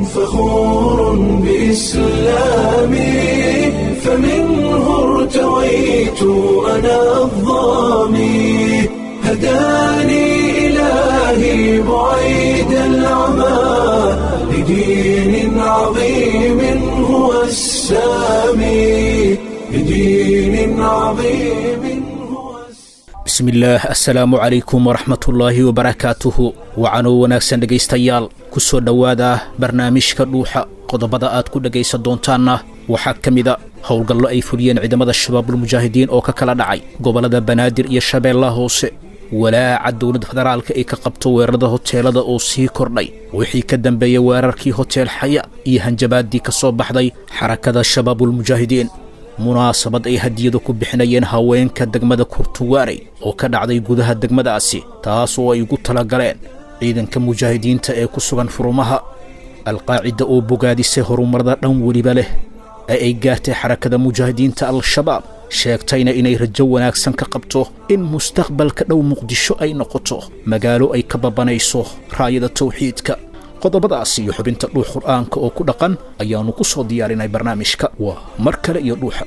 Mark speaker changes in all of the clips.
Speaker 1: فخور بإسلامي فمنه ارتويت أنا الظامي هداني إلهي بعيد العمى لدين عظيم هو السامي لدين عظيم هو السامي
Speaker 2: bismillaah assalaamu calaykum waraxmatullaahi wabarakaatuhu wacanoo wanaagsan dhegaystayaal ku soo dhowaada barnaamijka dhuuxa qodobada aad ku dhegaysan doontaanna waxaa ka mida howlgallo ay fuliyeen ciidamada shabaabulmujaahidiin oo ka kala dhacay gobollada banaadir iyo shabeellaha hoose walaaca dowladda federaalka ay ka qabto weerarada hoteelada oo sii kordhay wixii ka dambeeyey weerarkii hoteel xaya iyo hanjabaaddii ka soo baxday xarakada shabaabulmujaahidiin munaasabad ay hadiyadu ku bixinayeen haweenka degmada kurtuwaarey oo ka dhacday gudaha degmadaasi taas oo ay ugu tala galeen ciidanka mujaahidiinta ee ku sugan furumaha alqaacida oo bogaadisay horumarada dhan weliba leh ee ay gaartay xarakada mujaahidiinta al-shabaab sheegtayna inay rajo wanaagsan ka qabto in mustaqbalka dhow muqdisho ay noqoto magaalo ay ka babanayso raayada tawxiidka qodobadaas iyo xubinta dhuux qur'aanka oo ku dhaqan ayaannu ku soo diyaarinay barnaamijka waa mar kale iyo dhuuxa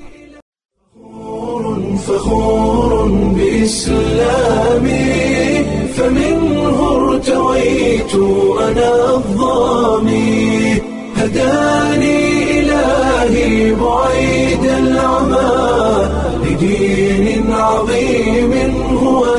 Speaker 1: فخور بإسلامي فمنه ارتويت أنا الظامي هداني إلهي بعيد العمى لدين عظيم هو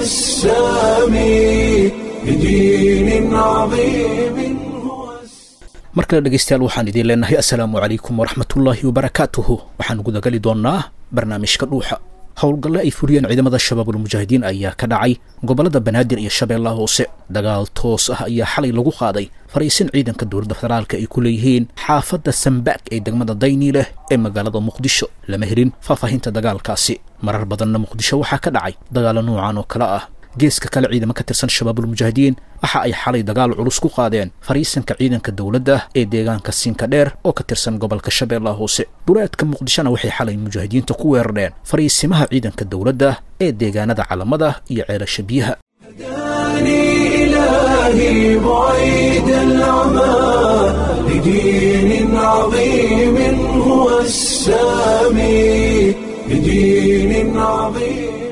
Speaker 1: السامي لدين عظيم هو السامي
Speaker 2: mar kale dhegaystayaal waxaan idiin leenahay assalaamu calaykum waraxmatullaahi wabarakaatuhu waxaan gudagali doonnaa barnaamijka dhuuxa howlgalle ay fuliyeen ciidamada shabaabulmujaahidiin ayaa ka dhacay gobollada banaadir iyo shabeellaha hoose dagaal toos ah ayaa xalay lagu qaaday fariisin ciidanka dowladda federaalka ay ku leeyihiin xaafadda sambaag ee degmada dayni leh ee magaalada muqdisho lama helin faahfaahinta dagaalkaasi marar badanna muqdisho waxaa ka dhacay dagaalo noocan oo kale ah geeska kale ciidamo ka tirsan shabaabulmujaahidiin waxa ay xalay dagaal culus ku qaadeen fariisanka ciidanka dowladda ee deegaanka siinka dheer oo ka tirsan gobolka shabeellaha hoose duleedka muqdishona waxay xalay mujaahidiinta ku weerareen fariisimaha ciidanka dowladda ee deegaanada calamada iyo ceelasha biyaha
Speaker 1: هداني إلهي بعيد العمى لدين عظيم هو السامي لدين عظيم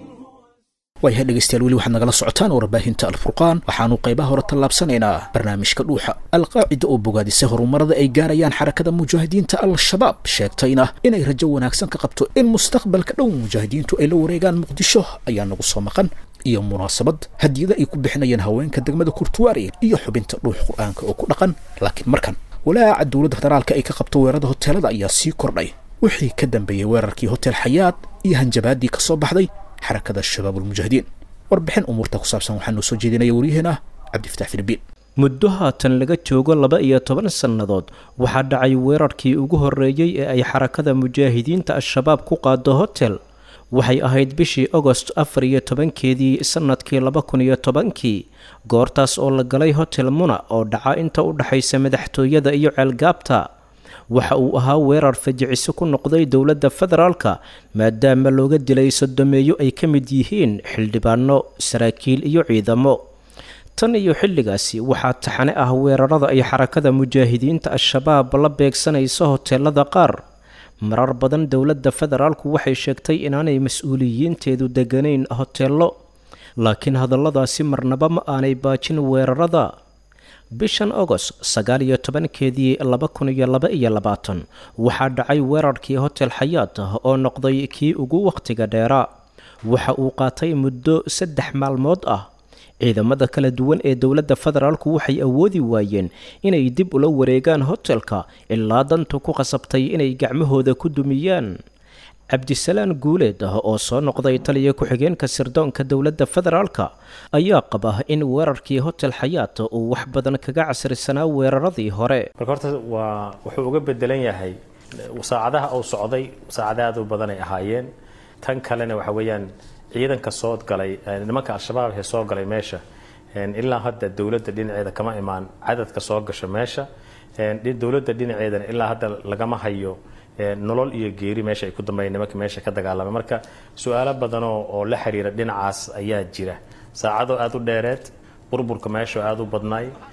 Speaker 2: waayahay dhegaystayaal weli waxaad nagala socotaan warbaahinta alfurqaan waxaanu qaybaha hore tallaabsanaynaa barnaamijka dhuuxa alqaacida oo bogaadisay horumarada ay gaarayaan xarakada mujaahidiinta al-shabaab sheegtayna inay rajo wanaagsan ka qabto in mustaqbalka dhow mujaahidiintu ay la wareegaan muqdisho ayaa nagu soo maqan iyo munaasabad hadiyada ay ku bixinayeen haweenka degmada kurtuwaari iyo xubinta dhuux qur-aanka oo ku dhaqan laakiin markan walaaca dowladda federaalka ay ka qabto weerarada hoteelada ayaa sii kordhay wixii ka dambeeyey weerarkii hotel xayaad iyo hanjabaaddii ka soo baxday xarakada shabaabulmujaahidiin warbixin umuurta ku saabsan waxaa noo soo jeedinaya waryaheena cabdifatax filibiin
Speaker 3: muddo haatan laga joogo laba iyo toban sannadood waxaa dhacay weerarkii ugu horreeyey ee ay xarakada mujaahidiinta al-shabaab ku qaado hotel waxay ahayd bishii agost afar iyo tobankeedii sannadkii laba kun iyo tobankii goortaas oo la galay hotel muna oo dhaca inta u dhexaysa madaxtooyada iyo ceelgaabta waxa uu ahaa weerar fajiciso ku noqday dowladda federaalka maadaama looga dilay sodomeeyo ay ka mid yihiin xildhibaano saraakiil iyo ciidamo tan iyo xilligaasi waxaa taxane ah weerarada ay xarakada mujaahidiinta al-shabaab la beegsanayso hoteelada qaar marar badan dowladda federaalku waxay sheegtay inaanay mas-uuliyiinteedu deganayn hoteello laakiin hadalladaasi marnaba ma aanay baajin weerarada bishan agost sagaal iyo tobankeedii laba kun iyo laba iyo labaatan waxaa dhacay weerarkii hotel xayaat oo noqday kii ugu wakhtiga dheeraa waxa uu qaatay muddo saddex maalmood ah ciidamada kala duwan ee dowladda federaalku waxay awoodi waayeen inay dib ula wareegaan hotelka ilaa dantu ku qasabtay inay gacmahooda ku dumiyaan cabdisalaan guuleed ah oo soo noqday taliya ku-xigeenka sirdoonka dowladda federaalka ayaa qaba in weerarkii hotel xayaat uu wax badan kaga casrisanaa weeraradii hore
Speaker 4: marka horta waa wuxuu uga bedelan yahay saacadaha uu socday saacada aad u badan ay ahaayeen tan kalena waxa weeyaan ciidanka soo galay nimanka al-shabaab ee soo galay meesha ilaa hadda dowladda dhinaceeda kama imaan cadadka soo gasha meesha dowladda dhinaceedana ilaa hadda lagama hayo nolol iyo geeri meesha ay ku dambeeyeen nimanka meesha ka dagaalamay marka su-aalo badanoo oo la xiriira dhinacaas ayaa jira saacado aada u dheereed burburka meesha aada u badnaay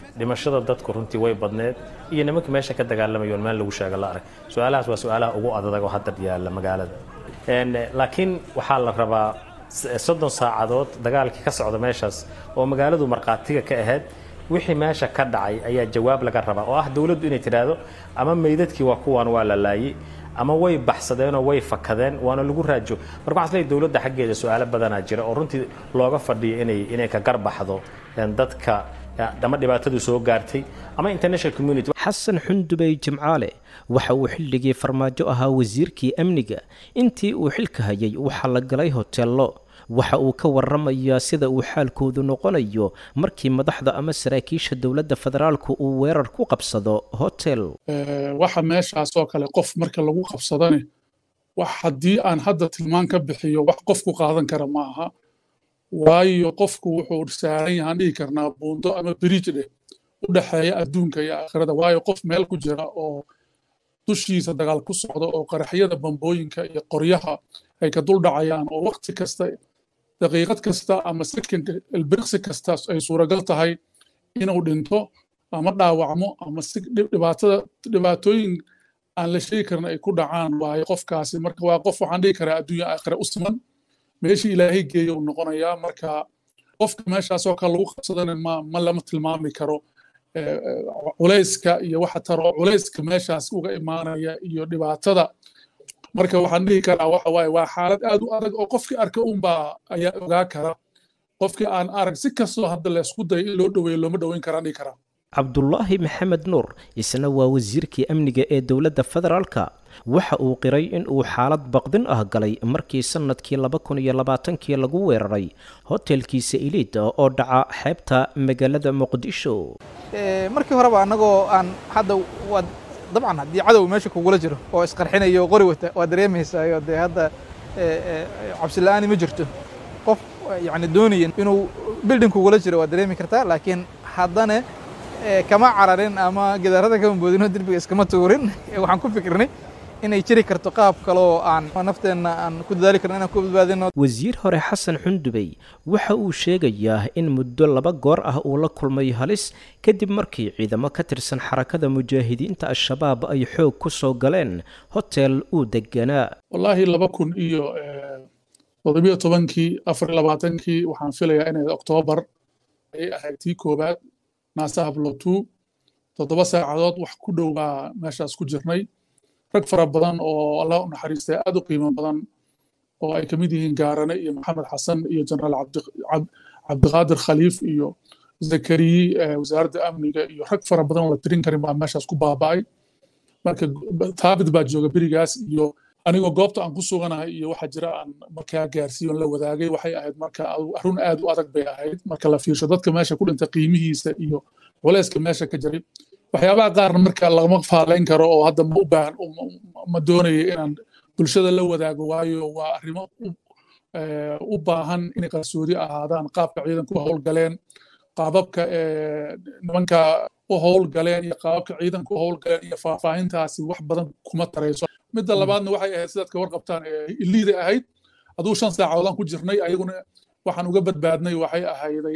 Speaker 4: dhimashada dadku runtii way badneed iyo nimankii meesha ka dagaalamayoon meel lagu sheega la arag su-aalahaas waa su-aalaha ugu adag oo hadda yaalla magaalada laakiin waxaa la rabaa soddon saacadood dagaalkii ka socda meeshaas oo magaaladu markhaatiga ka ahayd wixii meesha ka dhacay ayaa jawaab laga rabaa oo ah dowladdu inay tidhaahdo ama meydadkii waa kuwan waa la laayey ama way baxsadeenoo way fakadeen waana lagu raajo marka waxaan isleeyahay dowladda xaggeeda su-aalo badanaa jira oo runtii looga fadhiyo inay inay ka garbaxdo dadka ama dhibaatadu soo gaartay ama international community
Speaker 3: xasan xundubey jimcaale waxa uu xilligii farmaajo ahaa wasiirkii amniga intii uu xilka hayay waxaa la galay hoteello waxa uu ka waramayaa sida uu xaalkoodu noqonayo markii madaxda ama saraakiisha dowladda federaalku uu weerar ku qabsado hotel
Speaker 5: waxa meeshaas oo kale qof marka lagu qabsadane wax haddii aan hadda tilmaan ka bixiyo wax qofku qaadan kara ma aha waayo qofku wuxuu saaran yahaan dhihi karnaa buundo ama biriij dheh u dhexeeya adduunka iyo aakhirada waayo qof meel ku jira oo dushiisa dagaal ku socda oo qaraxyada bambooyinka iyo qoryaha ay ka dul dhacayaan oo waqti kasta daqiiqad kasta ama sekonka ilbiriqsi kasta ay suuragal tahay inuu dhinto ama dhaawacmo ama si dhibaatada dhibaatooyin aan la sheegi karin ay ku dhacaan waayo qofkaasi marka waa qof waxaan dhihi karaa adduunya aakhira u siman meeshii ilaahay geeya uu noqonayaa marka qofka meeshaasoo kale lagu qabsadana ma ma lama tilmaami karo culayska iyo waxa taro culayska meeshaas uga imaanaya iyo dhibaatada marka waxaan dhihi karaa waxa waaye waa xaalad aad u adag oo qofkii arka unbaa ayaa ogaa kara qofkii aan arag si kastoo hadda la isku dayo in loo dhoweeyo looma dhoweyn karaan dhihi karaa
Speaker 3: cabdulaahi maxamed nuur isna waa wasiirkii amniga ee dowladda federaalka waxa uu qiray in uu xaalad baqdin ah galay markii sannadkii laba kun iyo labaatankii lagu weeraray hotelkiisa iliid oo dhaca xeebta magaalada muqdisho
Speaker 6: markii horeba annagoo aan hadda waa dabcan haddii cadow meesha kugula jiro oo isqarxinayo qori wata waa dareemaysayo dee hadda cabsila'aani ma jirto qof yani doonaya inuu bildin kugula jiro waa dareemi kartaa laakiin haddana kama cararin ama gidaarada kama boodino derbiga iskama tuurin waxaan ku fikirnay inay jiri karto qaab kaloo aan nafteenna aan ku dadaali karno inaan ku badbaadino
Speaker 3: wasiir hore xasan xundubey waxa uu sheegayaa in muddo laba goor ah uu la kulmay halis kadib markii ciidamo ka tirsan xarakada mujaahidiinta al-shabaab ay xoog ku soo galeen hotel uu deganaa
Speaker 5: wallaahi laba kun iyo toddobiyo tobankii afar labaatankii waxaan filayaa inay oktoobar ay ahayd tii koowaad naasaha blotu toddoba saacadood wax ku dhow baa meeshaas ku jirnay rag fara badan oo allah u naxariistay aad u qiimo badan oo ay ka mid yihiin gaarane iyo maxamed xasan iyo jenaraal cabdiqaadir khaliif iyo zakariyi wasaaradda amniga iyo rag fara badan oo la tirin karin baa meeshaas ku baaba'ay marka taabid baa jooga berigaas iyo anigoo goobta aan ku suganahay iyo waxa jira aan markaa gaarsiiyon la wadaagay waxay ahayd marka arun aad u adag bay ahayd marka la fiirsho dadka meesha ku dhintay qiimihiisa iyo culayska meesha ka jiray waxyaabaha qaarna marka lagama faalayn karo oo hadda ma u baahan ma doonayo inaan bulshada la wadaago waayo waa arrimo u baahan inay qarsoodi ahaadaan qaabka ciidanku howlgaleen qaababka nimanka u howlgaleen iyo qaababka ciidanku u howlgaleen iyo faahfaahintaasi wax badan kuma tarayso midda labaadna waxay ahayd sidaad ka warqabtaan iliida ahayd aduu shan saacadoodaan ku jirnay ayaguna waxaan uga badbaadnay waxay ahayday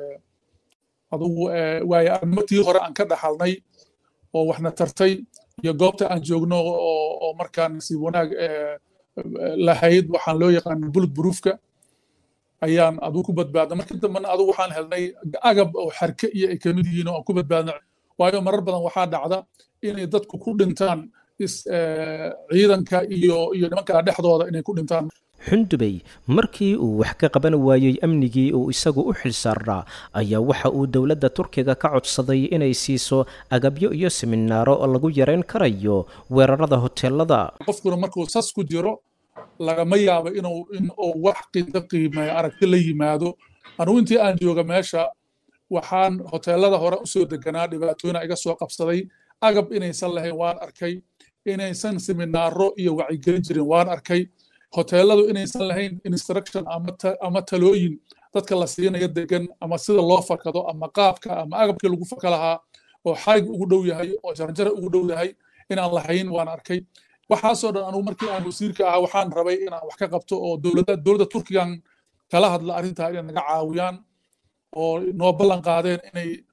Speaker 5: adugu waayo arnimo tii hore aan ka dhaxalnay oo waxna tartay iyo goobta aan joogno oo markaa nasiib wanaag lahayd waxaan loo yaqaana bulud buruufka ayaan adugu ku badbaadna markii dambena adugu waxaan helnay agab oo xarke iyo ay kamid yihiin oo aan ku badbaadna waayo marar badan waxaa dhacda inay dadku ku dhintaan ciidanka iyo iyo nimankaa dhexdooda inay ku dhintaan
Speaker 3: xundubey markii uu wax ka qaban waayey amnigii uu isagu u xilsaarnaa ayaa waxa uu dowladda turkiga ka codsaday inay siiso agabyo iyo siminaaro lagu yareyn karayo weerarada hoteelada
Speaker 5: qofkuna markuu sas ku jiro lagama yaabo inuu in uu wax qiida qiimeeyo aragti la yimaado anugu intii aan jooga meesha waxaan hoteelada hore usoo deganaa dhibaatooyina iga soo qabsaday agab inaysan lahayn waan arkay inaysan siminaaro iyo wacyigelin jirin waan arkay hoteeladu inaysan lahayn instruction ama talooyin dadka la siinayo degan ama sida loo fakado ama qaabka ama agabkii lagu faka lahaa oo xarig ugu dhow yahay oo jarjara ugu dhow yahay inaan lahayn waan arkay waxaasoo dhan anugu markii aan wasiirka ahaa waxaan rabay inaan wax ka qabto oo dowladda dowladda turkigan kala hadla arrintaa inay naga caawiyaan oo noo ballan qaadeen inay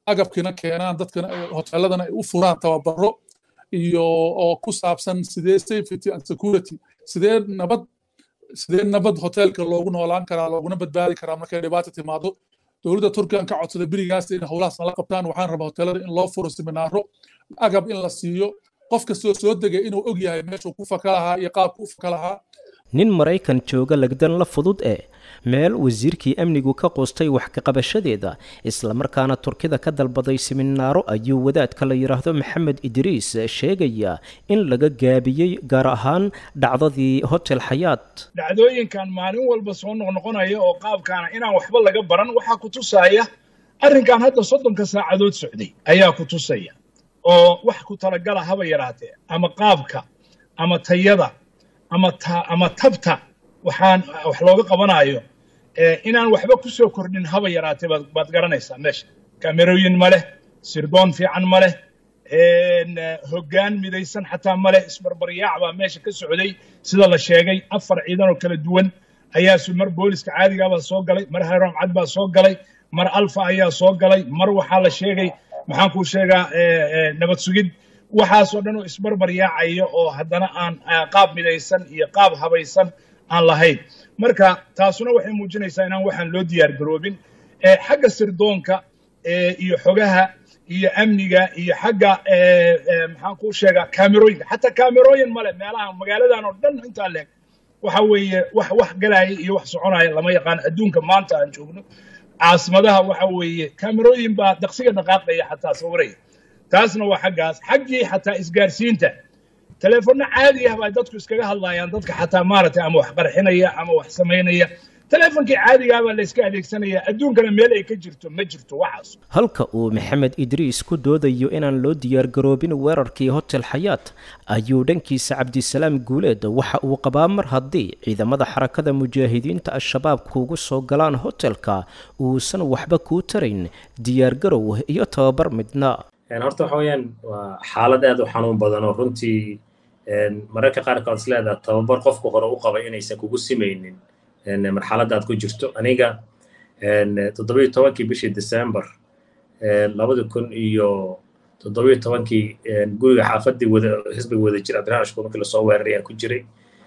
Speaker 5: agabkiina keenaan dadkana hoteeladana ay u furaan tababaro iyo oo ku saabsan sidee safety and security sidee nabad sidee nabad hoteelka loogu noolaan karaa looguna badbaadi karaa markay dhibaata timaado dowladda turkigan ka codsada berigaas in howlahaas nala qabtaan waxaan rabaa hoteelada in loo furo seminaaro agab in la siiyo qof kastoo soo degay inuu og yahay meeshuu ku faka lahaa iyo qaabku u faka lahaa
Speaker 3: nin maraykan jooga lagdan la fudud ee meel wasiirkii amnigu ka quustay wax kaqabashadeeda islamarkaana turkida ka dalbaday siminaaro ayuu wadaadka la yidhaahdo maxamed idriis sheegaya in laga gaabiyey gaar ahaan dhacdadii hotel xayaat
Speaker 7: dhacdooyinkan maalin walba soo noqnoqonaya oo qaabkaana inaan waxba laga baran waxaa ku tusaya arrinkan hadda soddonka saacadood socday ayaa ku tusaya oo wax ku talagala haba yaraatee ama qaabka ama tayada ama ta ama tabta waxaan wax looga qabanayo inaan waxba ku soo kordhin haba yaraatee baad baad garanaysaa meesha kamerooyin ma leh sirdoon fiican ma leh hoggaan midaysan xataa ma leh isbarbaryaac baa meesha ka socday sida la sheegay afar ciidan oo kala duwan ayaa mar booliska caadigaabaa soo galay mar haram cad baa soo galay mar alfa ayaa soo galay mar waxaa la sheegay maxaan kuu sheegaa nabad sugid waxaasoo dhan oo isbarbar yaacaya oo haddana aan qaab midaysan iyo qaab habaysan aan lahayn marka taasuna waxay muujinaysaa inaan waxaan loo diyaar garoobin xagga sirdoonka iyo xogaha iyo amniga iyo xagga maxaan kuu sheegaa kaamerooyinka xataa kaamerooyin male meelaha magaaladan oo dhan intaa leeg waxa weeye wax wax galaya iyo wax soconaya lama yaqaan adduunka maanta aan joogno caasimadaha waxa weeye kaamerooyin baa daqsiga dhaqaaqaya xataa sawiraya taasna waa xaggaas xaggii xataa isgaarsiinta teleefono caadi ah baa dadku iskaga hadlayaan dadka xataa maaragtay ama wax qarxinaya ama wax samaynaya teleefonkii caadigaa baa la iska adeegsanaya adduunkana meel ay ka jirto ma jirto waxaas
Speaker 3: halka uu maxamed idriis ku doodayo inaan loo diyaargaroobin weerarkii hotel xayaat ayuu dhankiisa cabdisalaam guuleed waxa uu qabaa mar haddii ciidamada xarakada mujaahidiinta al-shabaab kuugu soo galaan hotelka uusan waxba kuu tarayn diyaargarow iyo tababar midna
Speaker 4: horta waxa weeyaan waa xaalad aad u xanuun badan oo runtii mararka qaarkood is leedaha tababar qofku hore u qabay inaysan kugu simaynin marxaladda aad ku jirto aniga toddobiyo tobankii bishii december labadi kun iyo toddobiyo tobankii guriga xaafadii wada xisbiga wada jir cabdiraxmaan ashkuur markii lasoo weeraray aan ku jiray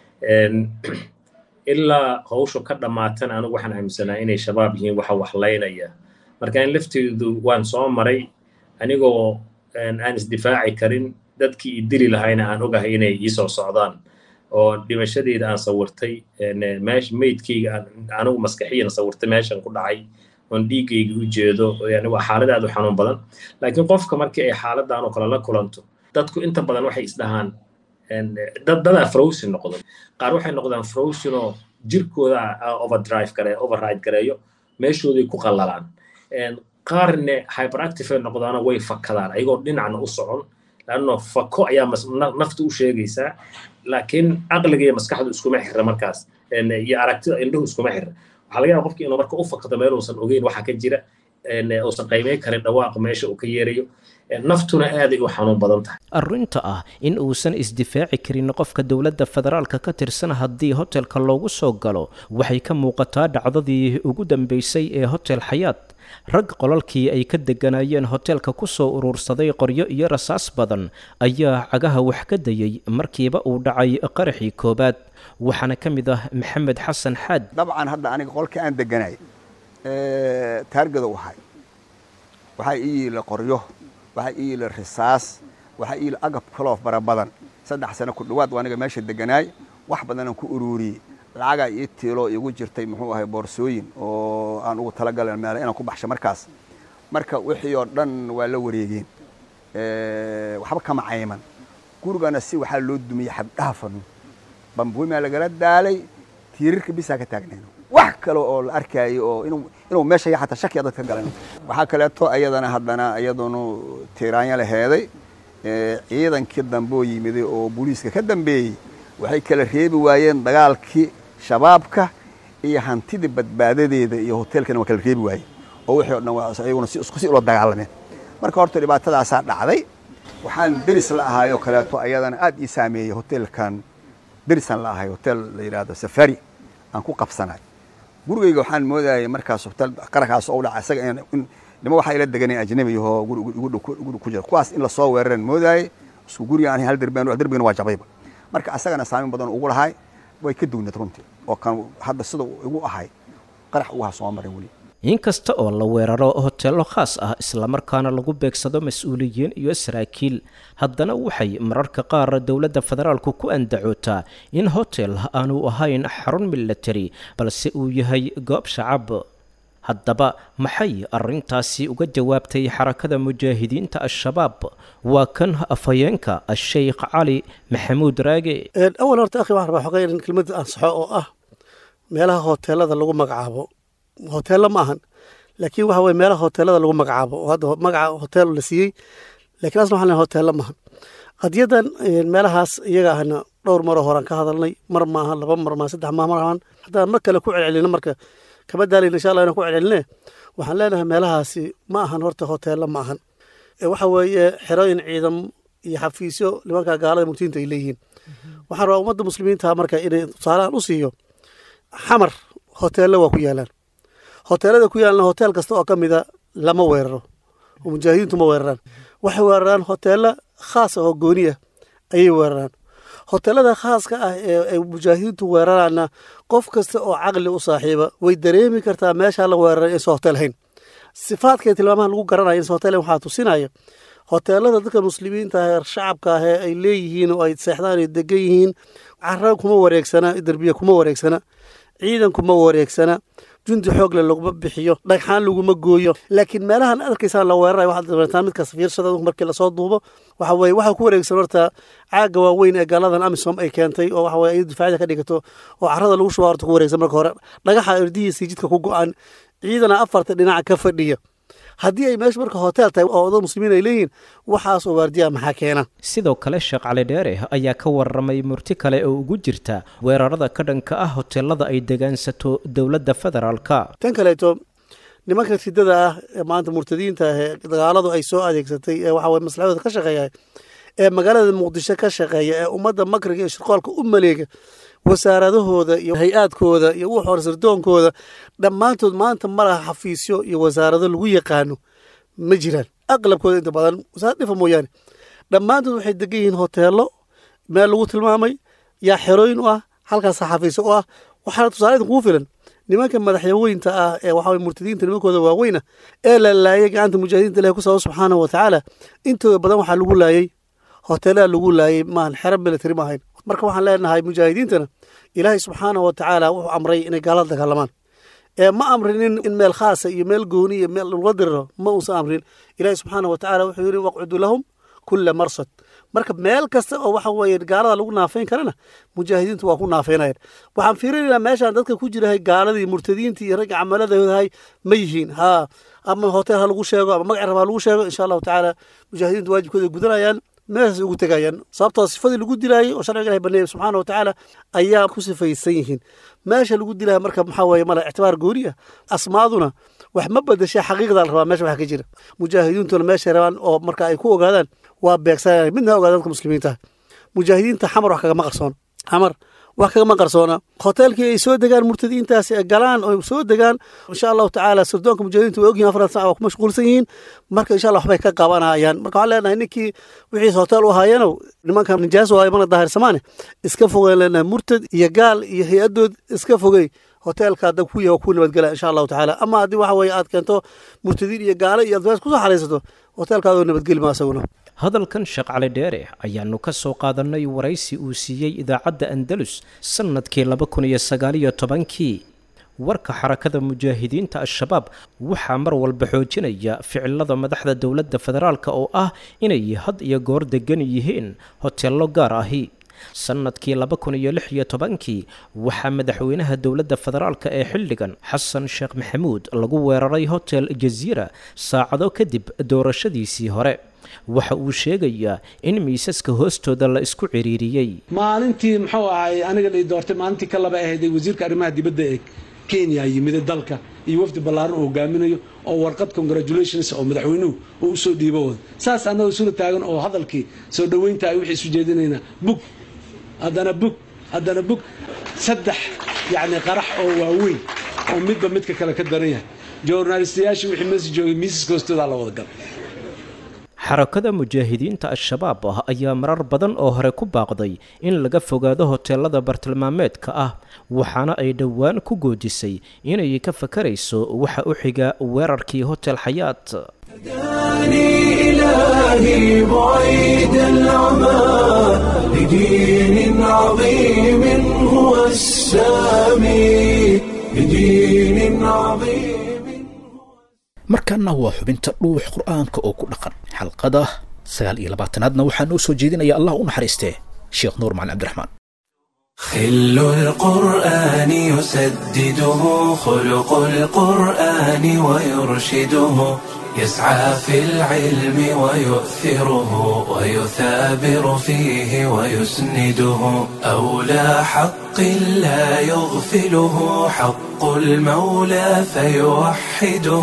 Speaker 4: ilaa hawshu ka dhammaatan anigu waxaan aaminsanaa inay shabaab yihiin waxa waxlaynaya marka in lafteedu waan soo maray anigoo aan isdifaaci karin dadkii i dili lahayna aan ogahay inay ii soo socdaan oo dhimashadeyda aan sawirtay meesha meydkayga anigu maskaxiyan sawirtay meeshan ku dhacay oon dhiiggayga u jeedo yani waa xaalad aad u xanuun badan laakiin qofka markii ay xaaladan oo kale la kulanto dadku inta badan waxay isdhahaan dad dadaa frozen noqdo qaar waxay noqdaan frozen oo jirkooda overdrive gare override gareeyo meeshooday ku qallalaan qaarne hyperactive ay noqdaana way fakadaan ayagoo dhinacna u socon lanno fako ayaa nafta u sheegaysaa laakiin caqliga iyo maskaxdu iskuma xirra markaas iyo aragtida indhuhu iskuma xirra waxaa laga yaaba qofki inuu marka u fakado meel uusan ogeyn waxa ka jira uusan qiimeyn karin dhawaaqa meesha uu ka yeerayo naftuna aaday u xanuun badan tahay
Speaker 3: arrinta ah in uusan isdifaaci karin qofka dowladda federaalka ka tirsan haddii hotelka loogu soo galo waxay ka muuqataa dhacdadii ugu dambeysay ee hotel xayaat rag qolalkii ay ka degganaayeen hoteelka ku soo urursaday qoryo iyo rasaas badan ayaa cagaha wax ka dayey markiiba uu dhacay qaraxii koowaad waxaana ka mid ah maxamed xasan xaad
Speaker 8: dabcan hadda aniga qolka aan deganay taargada u ahay waxaa ii yiila qoryo waxaa ii yiila risaas waxaa ii yiila agab kaloo fara badan saddex sano ku dhowaad aniga meesha deganaay wax badanaan ku ururiyey lacagaa ii tiiloo igu jirtay muxuu ahay boorsooyin oo aan ugu talagalan meela inaan ku baxsho markaas marka wixii oo dhan waa la wareegeen waxba kama cayman gurigana si waxaa loo dumiyey xabdhaafanu bambuimaa lagala daalay tiirarka bisaa ka taagnayn wax kale oo la arkaayo oo inuu meesha xataa shakiya dadka galan waxaa kaleeto ayadana haddana iyadunu tiiraanya laheeday ciidankii dambe oo yimiday oo booliiska ka dambeeyey waxay kala reebi waayeen dagaalkii shabaabka iyo hantidii badbaadadeeda iyo hoteelkana waa kala reebi waayeen oo wixii o dhan waa iyaguna si isku si ula dagaalameen marka horta dhibaatadaasaa dhacday waxaan deris la ahaayoo kaleeto ayadana aad ii saameeyey hoteelkan derisaan la ahay hotel la yidhaahdo safari aan ku qabsanay gurigayga waxaan moodayay markaas hotel qarankaas oo dhaca isaga nima waxaa ila deganay ajnabi ahoo guri igu dhow- igu dhow ku jira kuwaas in lasoo weeraran moodaayey isku guri aan hal derbi aan derbigana waa jabayba marka asagana saameyn badan ugu lahay way ka duwneed runtii oo kan hadda sida uu igu ahay qarax ugaha soo marin weli
Speaker 3: inkasta oo la weeraro hoteello khaas ah islamarkaana lagu beegsado mas-uuliyiin iyo saraakiil haddana waxay mararka qaar dowladda federaalku ku andacootaa in hotel aanu ahayn xarun military balse uu yahay goob shacab haddaba maxay arrintaasi uga jawaabtay xarakada mujaahidiinta al-shabaab waa kan afhayeenka a-sheykh cali maxamuud raage
Speaker 9: awal horta akhi waxaan rabaa xogay in kelmad ansaxo oo ah meelaha hoteelada lagu magacaabo hoteello ma ahan laakiin waxa weye meelaha hoteelada lagu magacaabo oo hadda magaca hotel la siiyey lakiin asna waxaan leeyahay hoteello maahan qadiyadan meelahaas iyaga ahna dhowr maroo horaan ka hadalnay mar maaha laba mar maaha saddex maaha mar ahaan haddaan mar kale ku celcelino marka kama daalayna insha allah inaan ku celceline waxaan leenahay meelahaasi ma ahan horta hoteello ma ahan Ee waxa weeye xerooyin ciidam iyo xafiisyo nimanka gaalada murtiinta ay leeyihiin waxaan rabaa ummadda muslimiinta marka inay tusaalahan u siiyo xamar hoteello waa ku yaalaan hoteelada ku yaalna hotel kasta oo ka mida lama weeraro oo mujaahidiintu ma weeraraan waxay weeraraan hoteello khaas ah oo gooni ah ayay weeraraan hoteelada khaaska ah ee ay mujaahidiintu weeraraanna qof kasta oo caqli u saaxiiba way dareemi kartaa meeshaa la weeraray insa hotel hayn sifaadka tilmaamaha lagu garanaya insa hotel hayn waxaa tusinaya hoteelada dadka muslimiinta ah ee shacabka ah ee ay leeyihiin oo ay seexdaan ay degan yihiin cara kuma wareegsana derbiya kuma wareegsana ciidan kuma wareegsana jundi xoogle laguma bixiyo dhagxaan laguma gooyo laakiin meelahan arkaysaan la weerarayo waxaad dareetaan midkaas fiirsada markii lasoo duubo waxa weye waxaa ku wareegsan horta caaga waaweyn ee gaaladan amisom ay keentay oo waxa weye ay difaacida ka dhigato oo carada lagu shuba horta ku wareegsan marka hore dhagaxa erdihiisii jidka ku go-an ciidana afarta dhinaca ka fadhiya haddii ay meesha marka hotel tahay oo dad muslimiin ay leeyihiin waxaas oo waardiyaa maxaa keena
Speaker 3: sidoo kale sheekh cali dheere ayaa ka warramay murti kale oo ugu jirta weerarada ka dhanka ah hoteelada ay degaansato dowladda federaalka
Speaker 9: tan kaleeto nimanka ridada ah ee maanta murtadiinta ah ee dagaaladu ay soo adeegsatay ee waxa weye maslaxadooda ka shaqeeya ee magaalada muqdisho ka shaqeeya ee ummadda makriga iyo shirqoolka u maleega wasaaradahooda iyo hay-aadkooda iyo wuxu hore sirdoonkooda dhammaantood maanta ma laha xafiisyo iyo wasaarado lagu yaqaano ma jiraan aqlabkooda inta badan wasaarad dhifa mooyaane dhammaantood waxay degan yihiin hoteelo meel lagu tilmaamay yaa xerooyin u ah halkaasa xafiisyo u ah waxaana tusaale idin kugu filan nimanka madaxyaweynta ah ee waxa weye murtadiinta nimankooda waaweyna ee la laayay gacanta mujaahidiinta ilahi ku sabab subxaanahu watacaala intooda badan waxaa lagu laayay hoteelada lagu laayay maahan xero military ma ahayn marka waxaan leenahay mujaahidiintana ilaahay subxaanahu watacaala wuxuu amray inay gaalada dagaalamaan ee ma amrinin in meel khaasa iyo meel gooni iyo meel laga diriro ma uusan amrin ilaahay subxaanahu watacaala wuxuu yidhi waqcudu lahum kula marsad marka meel kasta oo waxa weeye gaalada lagu naafayn karana mujaahidiintu waa ku naafaynayan waxaan fiirinaynaa meeshaan dadka ku jirahay gaaladii murtadiintii iyo ragga camaladoodahay ma yihiin haa ama hotel ha lagu sheego ama magac rab ha lagu sheego insha allahu tacaala mujaahidiintu waajibkooda gudanayaan meeshaas ugu tegayaan sababtoo sifadii lagu dilaayay oo sharciga ilahi baneeyay subxaana wa tacaala ayaa ku sifaysan yihiin meesha lagu dilaya marka maxaa weeye mala ictibaar gooni ah asmaaduna wax ma bedesha xaqiiqda la rabaa meesha wax ka jira mujaahidiintuna meeshay rabaan oo marka ay ku ogaadaan waa beegsanaya midna ha ogaada dadka muslimiinta mujaahidiinta xamar wax kagama qarsoon xamar wax kagama qarsoona hoteelkii ay soo degaan murtadiintaasi ee galaan oo soo degaan insha allahu tacaala sirdoonka mujaahidiinta way ogyihin afartan sac waa ku mashquulsan yihiin marka insha allah waxbay ka qabanayaan marka waxaan leenahay ninkii wixiis hotel u haayanow nimanka nijaas waayo mana daahirsamaane iska fogeen leenahay murtad iyo gaal iyo hay-adood iska fogey hoteelka hadda ku yaha ku nabadgela insha allahu tacaala ama haddii waxa weeye aad keento murtadiin iyo gaalo iyo advaas kusoo xaraysato hoteelkaadoo nabadgeli ma asaguna
Speaker 3: hadalkan sheekh cali dheere ayaannu ka soo qaadannay waraysi uu siiyey idaacadda andalus sannadkii laba kun iyo sagaaliyo tobankii warka xarakada mujaahidiinta al-shabaab waxaa mar walba xoojinaya ficilada madaxda dowladda federaalka oo ah inay had iyo goor degan yihiin hoteello gaar ahi sannadkii laba kun iyo lix iyo tobankii waxaa madaxweynaha dowladda federaalka ee xilligan xasan sheekh maxamuud lagu weeraray hotel jaziira saacado kadib doorashadiisii hore waxa uu sheegayaa in miisaska hoostooda la isku ciriiriyey
Speaker 10: maalintii muxuu ahay aniga lii doortay maalintii ka laba ahayday wasiirka arrimaha dibadda ee kenya yimida dalka iyo wafdi ballaaran uu hogaaminayo oo warqad congratulations oo madaxweynuhu uu usoo dhiibo wada saas annagoo isula taagan oo hadalkii soo dhoweynta ay wixii isu jeedinaynaa bug haddana bug haddana bug saddex yacni qarax oo waaweyn oo midba midka kale ka daran yahay journalistayaashii wixii meesha joogay miisaska hoostoodaa la wada galay
Speaker 3: xarakada mujaahidiinta al-shabaab ah ayaa marar badan oo hore ku baaqday in laga fogaado hoteelada bartilmaameedka ah waxaana ay dhowaan ku goodisay inay ka fakarayso waxa u xiga weerarkii hotel xayaat
Speaker 1: هداني إلهي بعيد العمى لدين عظيم هو السامي لدين عظيم
Speaker 2: markaana waa xubinta dhuux qur'aanka oo ku dhaqan xalqada sagaal iyo labaatanaadna waxaa noo soo jeedinaya allah u naxariistee sheekh nuur macalin cabdiraxmaan
Speaker 1: خل القرآن يسدده خلق القرآن ويرشده يسعى في العلم ويؤثره ويثابر فيه ويسنده أولى حق لا يغفله حق المولى فيوحده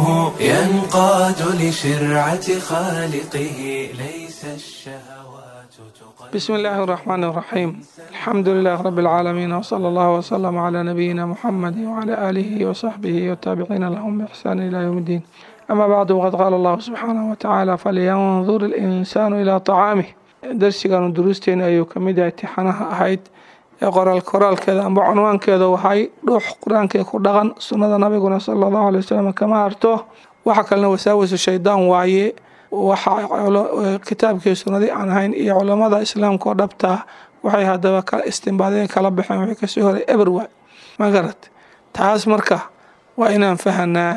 Speaker 1: ينقاد لشرعة خالقه ليس الشهوات تقدم
Speaker 11: بسم الله الرحمن الرحيم الحمد لله رب العالمين وصلى الله وسلم على نبينا محمد وعلى آله وصحبه والتابعين لهم بإحسان إلى يوم الدين أما بعد وقد قال الله سبحانه وتعالى فلينظر الإنسان إلى طعامه درسيgan duruusteena ayuu ka mid yahay tixanaha ahayd ee qoraal koraalkeeda amba cunwaankeeda waxay dhuux qur-aankee ku dhaqan sunnada nabiguna sala allahu alay wasalam kama harto waxa kalena wasaawasu shaydaan waaye waxa kitaabkii sunnadii aan ahayn iyo culammada islaamka oo dhabtaa waxay haddaba ka istimbaadeen kala baxeen wixii kasoo horay eber waay ma garat taas marka waa inaan fahanaa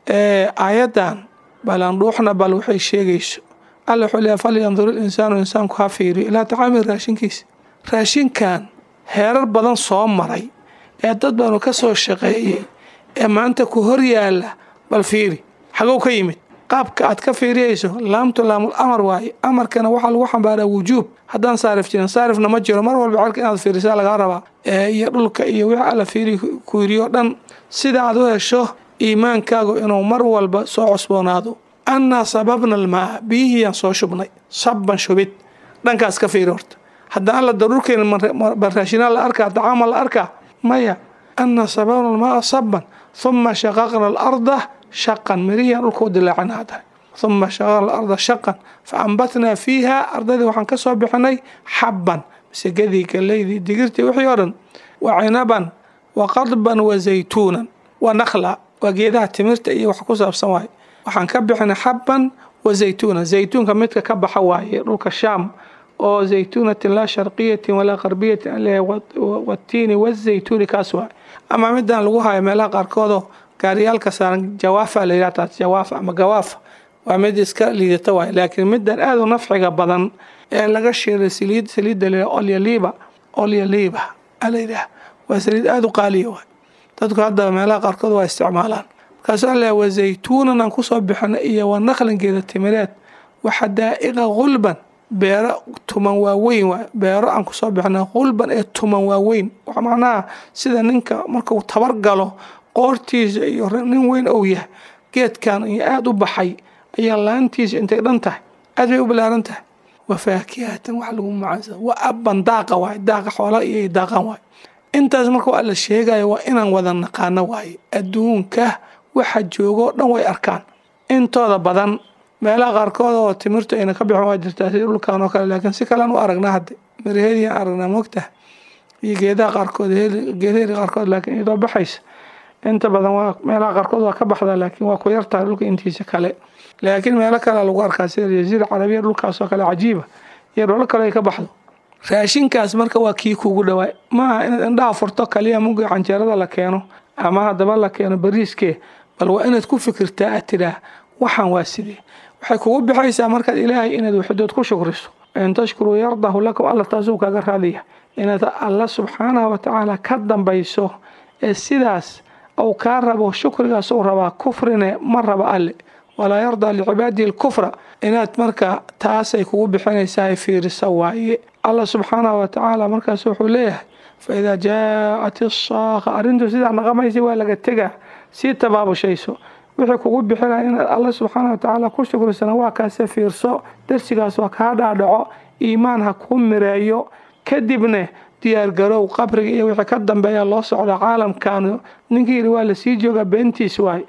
Speaker 11: aayaddan balandhuuxna bal waxay sheegayso alla wuxuu leeyahay falyandur ilinsaanu insaanku ha fiiriyo ilaa tacaamil raashinkiisa raashinkan heerar badan soo maray ee dad baanu ka soo shaqeeyey ee maanta ku hor yaala bal fiiri xagow ka yimid qaabka aad ka fiiriyayso laamtu laamul amar waaye amarkana waxaa lagu xambaaraa wujuub haddaan saarif jirin saarifna ma jiro mar walba celka inaad fiirisaa lagaa rabaa iyo dhulka iyo wixii alla fiiri ku yiriyo dhan sida aad u hesho iimaankaagu inuu mar walba soo cusboonaado annaa sababna almaa biyihiyaan soo shubnay sabban shubid dhankaas ka fiiri horta haddaan alla daruurkeena baraashinaa la arkaa dacaama la arkaa maya annaa sababna almaa sabban huma shaqaqna alarda shaqan mirihiyaan dhulka u dilaacina haddana huma shaqaqna alarda shaqan fa ambatnaa fiiha ardadii waxaan ka soo bixinay xabban masegadii galeydii digirtii wixii oo dhan wa cinaban wa qadban wa zaytuunan wa nakhla waa geedaha timirta iyo wax ku saabsan waaye waxaan ka bixinay xabban wa zaytuunan zaytuunka midka ka baxa waaye dhulka shaam oo zaytuunatin laa sharqiyatin walaa qarbiyatin aleeyahay watiini wazaytuuni kaas waaye ama midaan lagu hayo meelaha qaarkoodoo gaariyaalka saaran jawaafa la yidhaha taas jawaafa ama gawaafa waa mid iska liidata waaye laakiin midan aada u nafciga badan ee laga shiiray saliid saliidda la yidhaha olyaliiba olyaliiba ala yidhaha waa saliid aada u qaaliya waay dadku hadda meelaha qaarkood waa isticmaalaan markaasuu alla wa zaytuunan aan kusoo bixina iyo wa naqlingeeda timireed waxa daa'iqa qulban beero tuman waaweyn waay beero aan kusoo bixina qulban ee tuman waaweyn macnaha sida ninka markuu tabar galo qoortiisa iyo nin weyn ou yahay geedkan iyo aada u baxay ayaa laantiisa intay dhan tahay aad bay u balaaran tahay wa faakihatan wax lagu macaansa wa abban daaqa waay daaqa xoola iyo daaqan waay intaas marka waa la sheegaya waa inaan wada naqaano waaye adduunka waxa joogoo dhan way arkaan intooda badan meelaha qaarkood oo timirtu ayna ka bixin waa jirtaa sida dhulkan oo kale laakiin si kalean u aragnaa hadde miraheediyan aragnaa mogtaha iyo geedaha qaarkood geedaheeda qaarkood laakiin iyadoo baxaysa inta badan waa meelaha qaarkood waa ka baxdaa laakiin waa ku yartahay dhulka intiisa kale laakiin meelo kalea lagu arkaa sida jaziira carabiya dhulkaasoo kale cajiiba iyo dholo kale ay ka baxdo raashinkaas marka waa kii kugu dhawaay maaha inaad indhaha furto kaliya mugi canjeerada la keeno ama haddaba la keeno bariiskee bal waa inaad ku fikirtaa aad tidhaah waxaan waa sidee waxay kugu bixaysaa markaad ilaahay inaad waxidood ku shukriso in tashkuruu yardahu lakum alla taasuu kaga raadiya inaad alla subxaanahu watacaala ka dambayso ee sidaas uu kaa rabo shukrigaas uu rabaa kufrine ma raba alle walaa yardaa licibaadihi alkufra inaad marka taasay kugu bixinaysaa fiirisa waaye allah subxaanahu watacaala markaas wuxuu leeyahay faidaa jaacat isaaqa arrintu sidaa naqamaysa waa laga tegaa sii tabaabushayso wixii kugu bixinaya inaad alla subxaana watacaala ku shukrisana waa kaase fiirso darsigaas waa kaa dhaadhaco iimaan ha kuu mireeyo kadibne diyaargarow qabriga iyo wixii ka dambeeya loo socda caalamkaanu ninkii yidhi waa lasii joogaa beentiis waay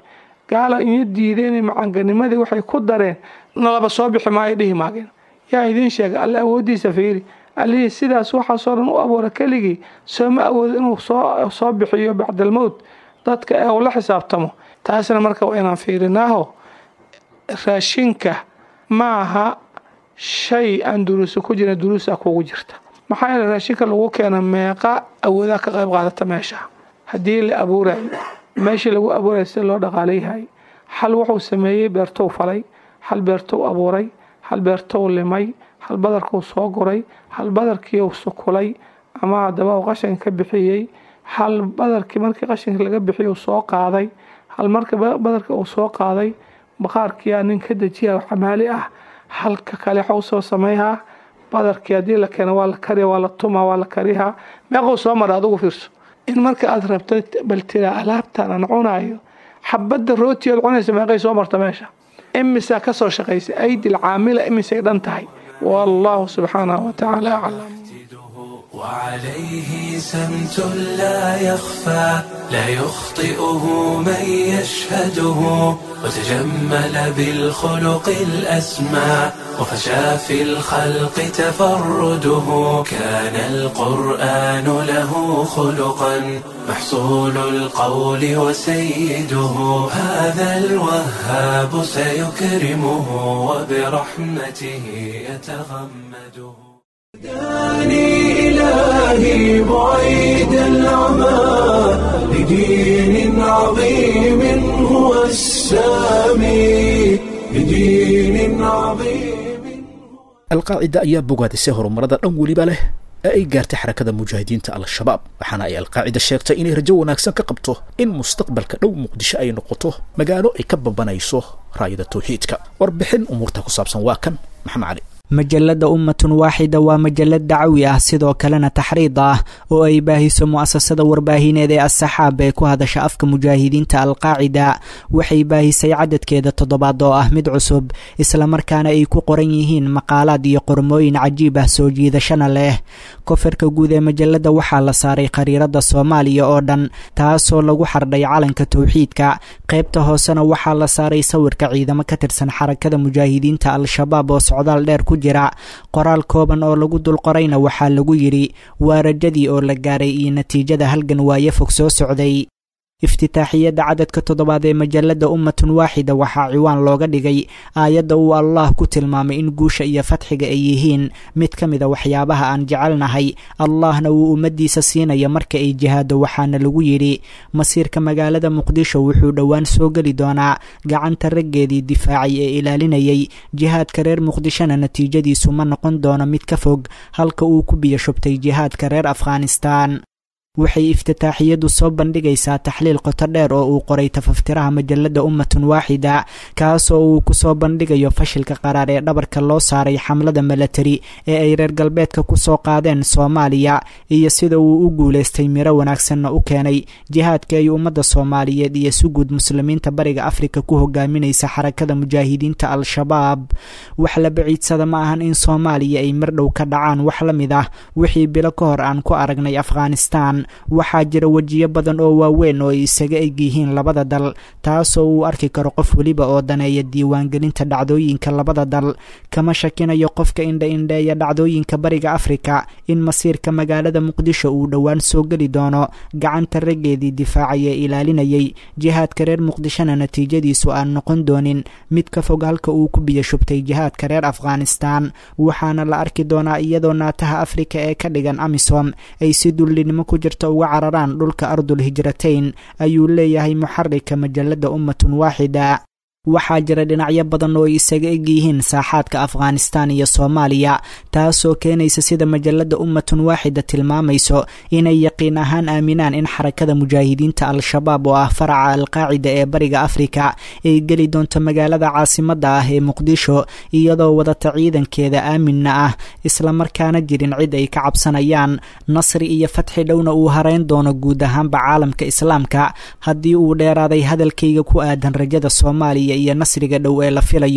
Speaker 11: gaala iyo diideen macanganimadii waxay ku dareen nalaba soo bixi maayo dhihi maageen yaa idiin sheegay alle awooddiisa fiiri allihii sidaas waxaasoo dhan u abuura keligii sooma awoodo inuu soo soo bixiyo bacdalmowt dadka ee uu la xisaabtamo taasna marka waa inaan fiirinaaho raashinka ma aha shay aan duruusa ku jirin duruusa kugu jirta maxaa yeele raashinka lagu keena meeqa awoodaa ka qayb qaadata meesha haddii la abuurayo meeshii lagu abuurayo sida loo dhaqaaleyahay hal wuxuu sameeyey beertou falay hal beertou abuuray hal beertou limay hal badarkuu soo guray hal badarkii uu sukulay ama haddaba uu qashinka ka bixiyey hal badarkii markii qashinka laga bixiyey uu soo qaaday hal marka badarkii uu soo qaaday baqaarkiyaa nin ka dejiya xamaali ah halka kale waxuu soo sameeyaa badarkii haddii la keeno waa la kariya waa la tuma waa la kariyaa meequu soo mara adugu fiirso in marka aad rabto bal tiraa alaabtan aan cunayo xabadda rootiyood cunaysa meeqay soo marta meesha imisaa ka soo shaqaysa aydil caamila imisay dhan tahay والله سبحانه وتعالى أعلم
Speaker 1: وعليه سمت لا يخفى لا يخطئه من يشهده وتجمل بالخلق الأسمى وفشى في الخلق تفرده كان القرآن له خلقا محصول القول وسيده هذا الوهاب سيكرمه وبرحمته يتغمده داني إلهي بعيد العمى لدين عظيم هو السامي لدين عظيم
Speaker 2: alqaacida ayaa bogaadisay horumarada dhan weliba leh ee ay gaartay xarakada mujaahidiinta al-shabaab waxaana ay alqaacida sheegtay inay rajo wanaagsan ka qabto in mustaqbalka dhow muqdisho ay noqoto magaalo ay ka babanayso raayada tawxiidka warbixin umuurta ku saabsan waa kan maxamed cali
Speaker 12: majalada ummatun waaxida waa majalad dacwi ah sidoo kalena taxriid ah oo ay baahiso mu'asasada warbaahineed ee asaxaab ee ku hadasha afka mujaahidiinta alqaacida waxay baahisay cadadkeeda toddobaad oo ah mid cusub islamarkaana ay ku qoran yihiin maqaalaad iyo qormooyin cajiib ah soo jiidashana leh kofarka guud ee majalada waxaa la saaray khariirada soomaaliya oo dhan taasoo lagu xardhay calanka towxiidka qaybta hoosena waxaa la saaray sawirka ciidamo ka tirsan xarakada mujaahidiinta al-shabaab oo socdaal dheer ku jira qoraal kooban oo lagu dulqorayna waxaa lagu yidhi waa rajadii oo la gaaray iyo natiijada halgan waaye fog soo socday iftitaaxiyadda cadadka toddobaad ee majalada ummatun waaxida waxaa ciwaan looga dhigay aayadda uu allah ku tilmaamay in guusha iyo fatxiga ay yihiin mid ka mida waxyaabaha aan jecelnahay allahna uu ummadiisa siinaya marka ay jihaado waxaana lagu yidhi masiirka magaalada muqdisho wuxuu dhowaan soo geli doonaa gacanta raggeedii difaacay ee ilaalinayay jihaadka reer muqdishona natiijadiisu ma noqon doono mid ka fog halka uu ku biyo shubtay jihaadka reer afghanistaan waxay iftitaaxiyadu soo bandhigaysaa taxliil qoto dheer oo uu qoray tafaftiraha majalada ummatun waaxida kaasoo uu kusoo bandhigayo fashilka qaraar ee dhabarka loo saaray xamlada milatari ee ay reer galbeedka kusoo qaadeen soomaaliya iyo sida uu u guulaystay miro wanaagsanna u keenay jihaadka ay ummadda soomaaliyeed iyo si guud muslimiinta bariga afrika ku hogaaminaysa xarakada mujaahidiinta al-shabaab wax la baciidsada ma ahan in soomaaliya ay mirdhow ka dhacaan wax la mid ah wixii bilo ka hor aan ku aragnay afghanistan waxaa jira wejiyo badan oo waaweyn oo ay isaga eg yihiin labada dal taasoo uu arki karo qof weliba oo daneeya diiwaangelinta dhacdooyinka labada dal kama shakinayo qofka indha-indheeya dhacdooyinka bariga afrika in masiirka magaalada muqdisho uu dhowaan soo geli doono gacanta raggeedii difaacay ee ilaalinayay jihaadka reer muqdishona natiijadiisu aan noqon doonin mid ka fog halka uu ku biyo shubtay jihaadka reer afghanistan waxaana la arki doonaa iyadoo naataha afrika ee ka dhigan amisom ay si dullinimo ku jirta uga cararaan dhulka ardul hijratayn ayuu leeyahay muxarika majalada ummatun waaxida waxaa jira dhinacyo badan oo ay isaga eg yihiin saaxaadka afghanistan iyo soomaaliya taasoo keenaysa sida majalada ummatun waaxida tilmaamayso inay yaqiin ahaan aaminaan in xarakada mujaahidiinta al-shabaab oo ah faraca alqaacida ee bariga afrika ay geli doonto magaalada caasimadda ah ee muqdisho iyadoo wadata ciidankeeda aaminna ah islamarkaana jirin cid ay ka cabsanayaan nasri iyo fatxi dhowna uu harayn doono guud ahaanba caalamka islaamka haddii uu dheeraaday hadalkayga ku aadan rajada soomaaliya iyo nasriga dhow ee la filayo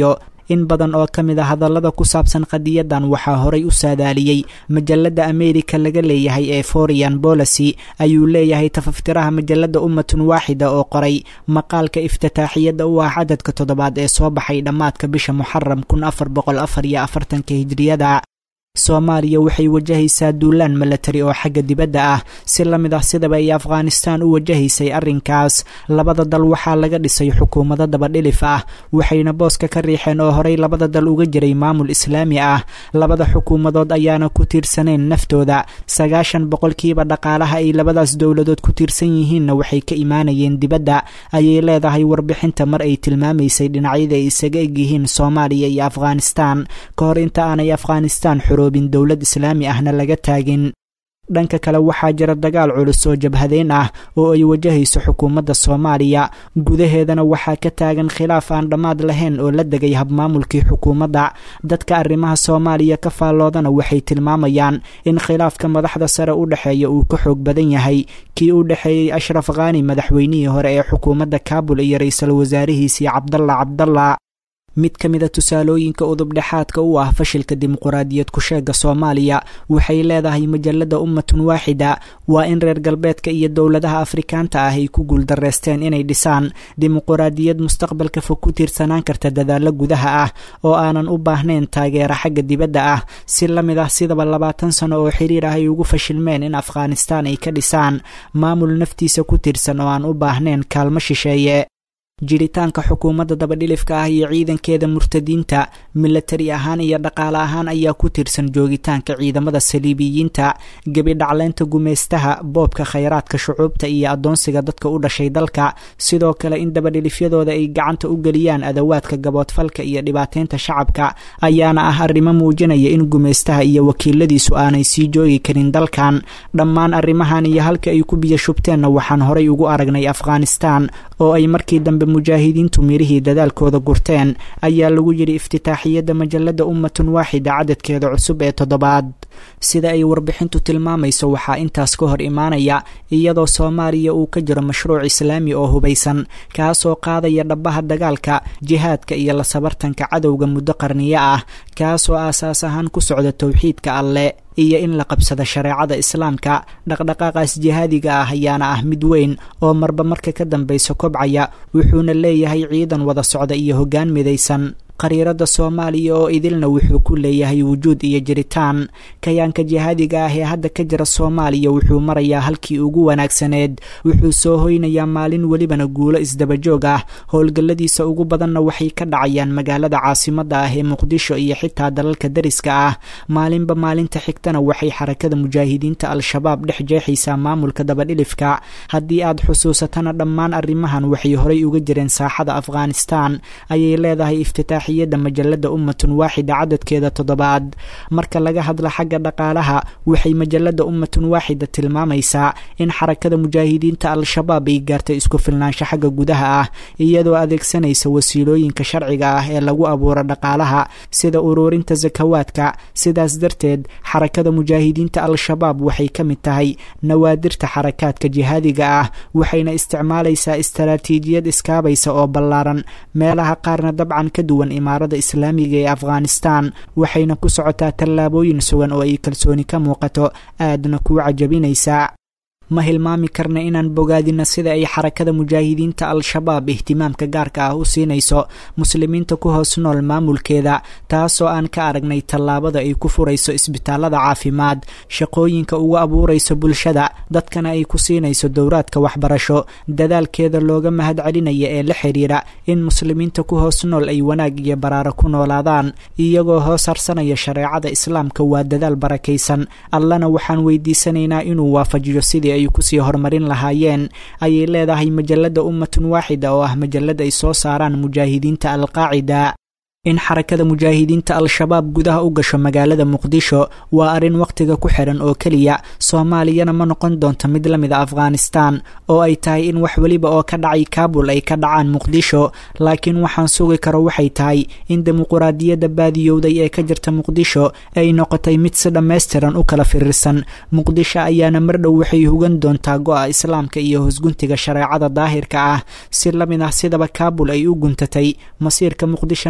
Speaker 12: in badan oo ka mid a hadallada ku saabsan qadiyadan waxaa horay u saadaaliyey majalada ameerika laga leeyahay ee forian bolicy ayuu leeyahay tafaftiraha majalada ummatun waaxida oo qoray maqaalka iftitaaxiyadda u ah cadadka toddobaad ee soo baxay dhammaadka bisha muxaram kun afar boqol afar iyo afartanka hijriyada soomaaliya waxay wajahaysaa duulaan milatari oo xagga dibadda ah si la mid ah sidaba ay afghanistaan u wajahaysay arrinkaas labada dal waxaa laga dhisay xukuumado dabadhilif ah waxayna booska ka riixeen oo horey labada dal uga jiray maamul islaami ah labada xukuumadood ayaana ku tiirsaneen naftooda sagaashan boqolkiiba dhaqaalaha ay labadaas dowladood ku tiirsan yihiinna waxay ka imaanayeen dibadda ayay leedahay warbixinta mar ay tilmaamaysay dhinacyada ay isaga egyihiin soomaaliya iyo afghanistaan ka hor inta aanay afghanistaan bin dowlad islaami ahna laga taagin dhanka kale waxaa jira dagaal culus oo jabhadeyn ah oo ay wajahayso xukuumadda soomaaliya gudaheedana waxaa ka taagan khilaaf aan dhammaad lahayn oo la degay habmaamulkii xukuumadda dadka arrimaha soomaaliya ka faalloodana waxay tilmaamayaan in khilaafka madaxda sare u dhexeeya uu ka xoog badan yahay kii u dhexeeyey ashraf khani madaxweynihii hore ee xukuumadda kaabul iyo ra-iisul wasaarihiisii cabdalla cabdalla mid ka mida tusaalooyinka udubdhexaadka u ah fashilka dimuquraadiyad ku-sheega soomaaliya waxay leedahay majalada ummatun waaxida waa in reer galbeedka iyo dowladaha afrikaanta ah ay ku guuldareysteen inay dhisaan dimuquraadiyad mustaqbalka fog ku tiirsanaan karta dadaalo gudaha ah oo aanan u baahnayn taageera xagga dibadda ah si la mid ah sidaba labaatan sano oo xiriir ah ay ugu fashilmeen in afghanistaan ay ka dhisaan maamul naftiisa ku tiirsan oo aan u baahnayn kaalmo shisheeye jiritaanka xukuumadda dabadhilifka ah iyo ciidankeeda murtadiinta milatari ahaan iyo dhaqaale ahaan ayaa ku tiirsan joogitaanka ciidamada saliibiyiinta gebidhacleynta gumeystaha boobka khayraadka shucuubta iyo addoonsiga dadka u dhashay dalka sidoo kale in dabadhilifyadooda ay gacanta u geliyaan adawaadka gaboodfalka iyo dhibaateynta shacabka ayaana ah arrimo muujinaya in gumeystaha iyo wakiiladiisu aanay sii joogi karin dalkan dhammaan arrimahan iyo halka ay ku biyo shubteenna waxaan horay ugu aragnay afghanistaan oo ay markii dambe mujaahidiintu mirihii dadaalkooda gurteen ayaa lagu yidhi iftitaaxiyadda majalada ummatun waaxida cadadkeeda cusub ee toddobaad sida ay warbixintu tilmaamayso waxaa intaas ka hor imaanaya iyadoo soomaaliya uu ka jiro mashruuc islaami oo hubaysan kaasoo qaadaya dhabbaha dagaalka jihaadka iyo la sabartanka cadowga muddo qarniyo ah kaasoo aasaas ahaan ku socda towxiidka alle iyo in la qabsado shareecada islaamka dhaqdhaqaaqaas jihaadiga ah ayaana ah mid weyn oo marba marka ka dambaysa kobcaya wuxuuna leeyahay ciidan wada socda iyo hoggaan midaysan qariirada soomaaliya oo idilna wuxuu ku leeyahay wujuud iyo jiritaan kayaanka jihaadiga ah ee hadda ka jira soomaaliya wuxuu marayaa halkii ugu wanaagsaneed wuxuu soo hoynayaa maalin welibana guulo isdabajoog ah howlgalladiisa ugu badanna waxay ka dhacayaan magaalada caasimadda ah ee muqdisho iyo xitaa dalalka dariska ah maalinba maalinta xigtana waxay xarakada mujaahidiinta al-shabaab dhex jeexaysaa maamulka dabadhilifka haddii aad xusuusatana dhammaan arrimahan waxay horay uga jireen saaxada afghanistaan ayay leedahay iftitaax yada majalada ummatun waaxida cadadkeeda toddobaad marka laga hadla xagga dhaqaalaha waxay majalada ummatun waaxida tilmaamaysaa in xarakada mujaahidiinta al-shabaab ay gaartay isku filnaansho xagga gudaha ah iyadoo adeegsanaysa wasiilooyinka sharciga ah ee lagu abuuro dhaqaalaha sida uruurinta sakawaadka sidaas darteed xarakada mujaahidiinta al-shabaab waxay ka mid tahay nawaadirta xarakaadka jihaadiga ah waxayna isticmaalaysaa istaraatiijiyad iskaabaysa oo ballaaran meelaha qaarna dabcan ka duwan imaarada islaamiga ee afghanistaan waxayna ku socotaa tallaabooyin sugan oo ay kalsooni ka muuqato aadna kuu cajabinaysaa ma hilmaami karna inaan bogaadina sida ay xarakada mujaahidiinta al-shabaab ihtimaamka gaarka ah u siinayso muslimiinta ku hoos nool maamulkeeda taasoo aan ka aragnay tallaabada ay ku furayso isbitaalada caafimaad shaqooyinka ugu abuurayso bulshada dadkana ay ku siinayso dowraadka waxbarasho dadaalkeeda looga mahad celinaya ee la xiriira in muslimiinta ku hoos nool ay wanaag iyo baraaro ku noolaadaan iyagoo hoos harsanaya shareecada islaamka waa dadaal barakaysan allana waxaan weydiisanaynaa inuu waafajiyo sidii ay kusii horumarin lahaayeen ayay leedahay majalada ummatun waaxida oo ah majalad ay soo saaraan mujaahidiinta alqaacida in xarakada mujaahidiinta al-shabaab gudaha u gasho magaalada muqdisho waa arrin wakhtiga ku xiran oo keliya soomaaliyana ma noqon doonto mid la mid a afghanistaan oo ay tahay in wax weliba oo ka dhacay kaabul ay ka dhacaan muqdisho laakiin waxaan sugi karo waxay tahay in dimuquraadiyadda baadiyowday ee ka jirta muqdisho ay noqotay mid si dhammaystiran u kala firirsan muqdisho ayaana mardhow waxay hugan doontaa go-a islaamka iyo hosguntiga shareecada daahirka ah si la mid ah sidaba kaabul ay u guntatay masiirka muqdishona wuxuu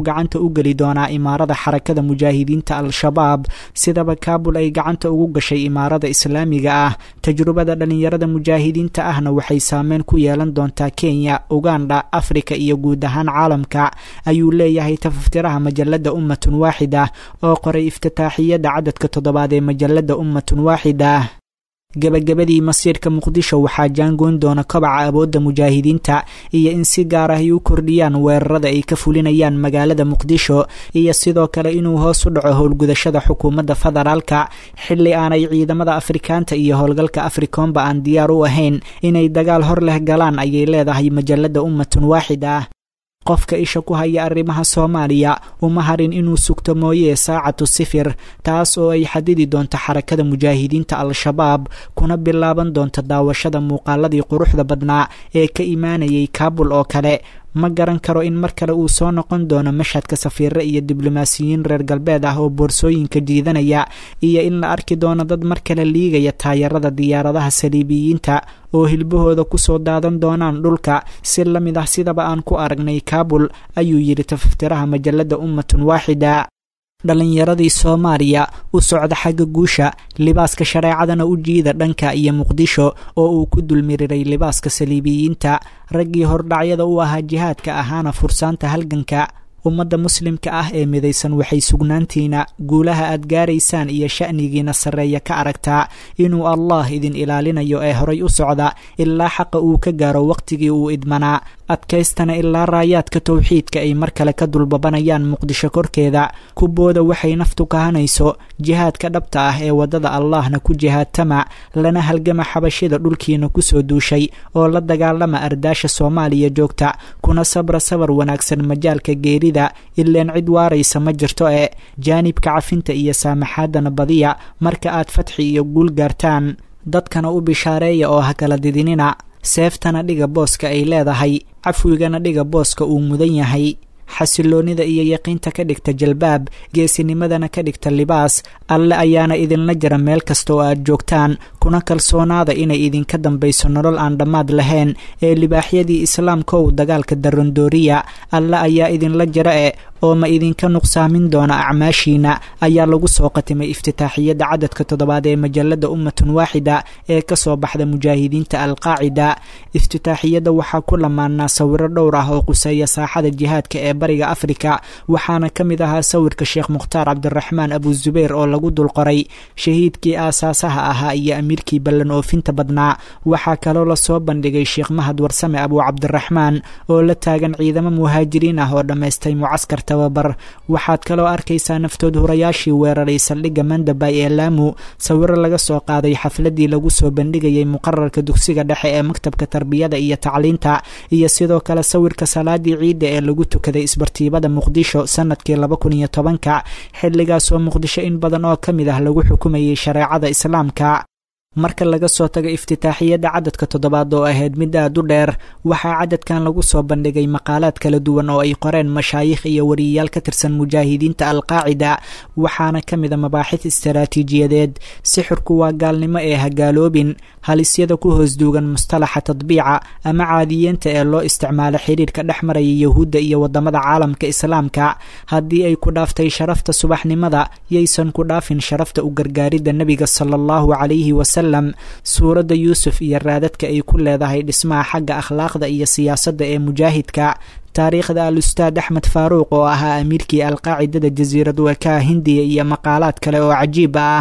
Speaker 12: gacanta u geli doonaa imaarada xarakada mujaahidiinta al-shabaab sidaba kaabul ay gacanta ugu gashay imaarada islaamiga ah tajrubada dhallinyarada mujaahidiinta ahna waxay saameyn ku yeelan doontaa kenya uganda afrika iyo guud ahaan caalamka ayuu leeyahay tafaftiraha majalada ummatun waaxida oo qoray iftitaaxiyada cadadka toddobaad ee majalada ummatun waaxida gebagabadii masiirka muqdisho waxaa jaangoyn doona kobaca awoodda mujaahidiinta iyo in si gaar ah ay u kordhiyaan weerarada ay ka fulinayaan magaalada muqdisho iyo sidoo kale inuu hoos u dhaco howlgudashada xukuumadda federaalka xilli aanay ciidamada afrikaanta iyo howlgalka afrikoomba aan diyaar u ahayn inay dagaal hor leh galaan ayay leedahay majalada ummatun waaxid ah qofka isha ku haya arrimaha soomaaliya uma harin inuu sugto mooyee saacatu sifir taas oo ay xadidi doonto xarakada mujaahidiinta al-shabaab kuna bilaaban doonto daawashada muuqaaladii quruxda badnaa ee ka imaanayay kaabul oo kale ma garan karo in mar kale uu soo noqon doono mashhadka safiire iyo diblomaasiyiin reer galbeed ah oo boorsooyinka jiidanaya iyo in la arki doono dad mar kale liigaya taayarada diyaaradaha saliibiyiinta oo hilbahooda kusoo daadan doonaan dhulka si la mid ah sidaba aan ku aragnay kaabul ayuu yidhi tafaftiraha majalada ummatun waaxida dhallinyaradii soomaaliya u socda xagga guusha libaaska shareecadana u jiida dhanka iyo muqdisho oo uu ku dulmiriray libaaska saliibiyiinta raggii hordhacyada u ahaa jihaadka ahaana fursaanta halganka ummadda muslimka ah ee midaysan waxay sugnaantiina guulaha aad gaaraysaan iyo sha'nigiina sarreeya ka aragtaa inuu allah idin ilaalinayo ee horay u socda ilaa xaqa uu ka gaaro wakhtigii uu idmanaa adkaystana ilaa raayaadka towxiidka ay mar kale ka dulbabanayaan muqdisho korkeeda kubooda waxay naftu kahanayso jihaadka dhabta ah ee waddada allahna ku jihaadtama lana halgama xabashida dhulkiina kusoo duushay oo la dagaalama ardaasha soomaaliya joogta kuna sabra sabar wanaagsan majaalka geerida ileen cid waaraysa ma jirto ee jaanibka cafinta iyo saamaxaadana badiya marka aad fatxi iyo guul gaartaan dadkana u bishaareeya oo ha kala didinina seeftana dhiga booska ay leedahay cafwigana dhiga booska uu mudan yahay xasiloonnida iyo yaqiinta ka dhigta jalbaab geesinimadana ka dhigta libaas alle ayaana idinla jira meel kasta oo aad joogtaan kuna kalsoonaada inay idinka dambayso nolol aan dhammaad lahayn ee libaaxyadii islaamka ow dagaalka darandooriya alle ayaa idinla jira e oo ma idinka nuqsaamin doona acmaashiina ayaa lagu soo qatimay iftitaaxiyadda cadadka toddobaad ee majalada ummatun waaxida ee kasoo baxda mujaahidiinta alqaacida iftitaaxiyadda waxaa ku lamaanaa sawiro dhowr ah oo quseeya saaxada jihaadka ee bariga afrika waxaana ka mid ahaa sawirka sheekh mukhtaar cabdiraxmaan abuzubayr oo lagu dulqoray shahiidkii aasaasaha ahaa iyo amiirkii ballan oofinta badnaa waxaa kaloo lasoo bandhigay sheekh mahad warsame abuu cabdiraxmaan oo la taagan ciidamo muhaajiriin ah oo dhammaystay mucaskar tababar waxaad kaloo arkaysaa naftood hurayaashii weeraray saldhigga mandabay ee laamu sawiro laga soo qaaday xafladii lagu soo bandhigayay muqararka dugsiga dhexe ee maktabka tarbiyada iyo tacliinta iyo sidoo kale sawirka salaadii ciidda ee lagu tukaday isbartiibada muqdisho sanadkii laba kun iyo tobanka xilligaasoo muqdisho in badan oo ka mid ah lagu xukumayay shareecada islaamka marka laga soo tago iftitaaxiyadda cadadka toddobaad oo ahayd mid aad u dheer waxaa cadadkan lagu soo bandhigay maqaalaad kala duwan oo ay qoreen mashaayikh iyo wariyayaal ka tirsan mujaahidiinta alqaacida waxaana ka mid a mabaaxid istaraatiijiyadeed sixirku waa gaalnimo ee hagaaloobin halisyada ku hoos duugan mustalaxa tadbiica ama caadiyeenta ee loo isticmaalo xiriirka dhex maraya yahuudda iyo wadamada caalamka islaamka haddii ay ku dhaaftay sharafta subaxnimada yaysan ku dhaafin sharafta u gargaaridda nebiga sala allahu calayhi wasalam suuradda yuusuf iyo raadadka ay ku leedahay dhismaha xagga akhlaaqda iyo siyaasadda ee mujaahidka taariikhda al ustaad axmed faaruuq oo ahaa amiirkii alqaacidada jasiirad weekaha hindiya iyo maqaalaad kale oo cajiib ah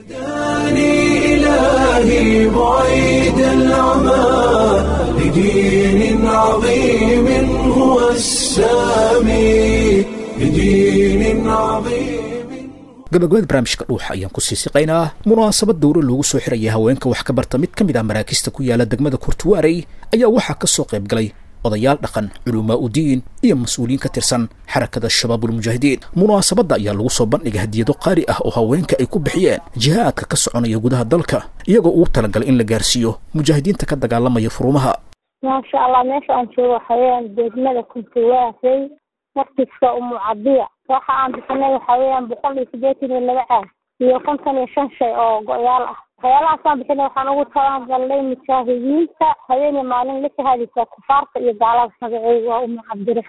Speaker 1: إلهي بعيد العمى لدين عظيم هو السامي لدين عظيم
Speaker 2: gabagabada barnaamijka dhuuxa ayaan ku sii siqaynaa munaasabad dowro loogu soo xiraya haweenka wax ka barta mid ka mid ah maraakista ku yaala degmada kurtuwaarey ayaa waxaa ka soo qayb galay odayaal dhaqan culumaa udiin iyo mas-uuliyiin ka tirsan xarakada shabaabulmujaahidiin munaasabadda ayaa lagu soo bandhigay hadiyado qaali ah oo haweenka ay ku bixiyeen jihaadka ka soconaya gudaha dalka iyagoo ugu talagalay in la gaarsiiyo mujaahidiinta ka dagaalamaya furumaha
Speaker 13: maasha allah meesha aan joogo waxaweyaan degmada kuntuwaasey markiska umucadiya waxa aan bixinay waxa weeyaan boqol iyo siddeetan iyo laba caag iyo konton iyo shan shay oo go-yaal ah waxyaalahaasaan bixinay waxaan ugu talagalnay mujaahidiinta habeen iyo maalin la shahaadaysa kufaarta iyo gaalada magaceyga waa umu cabdiraxmaan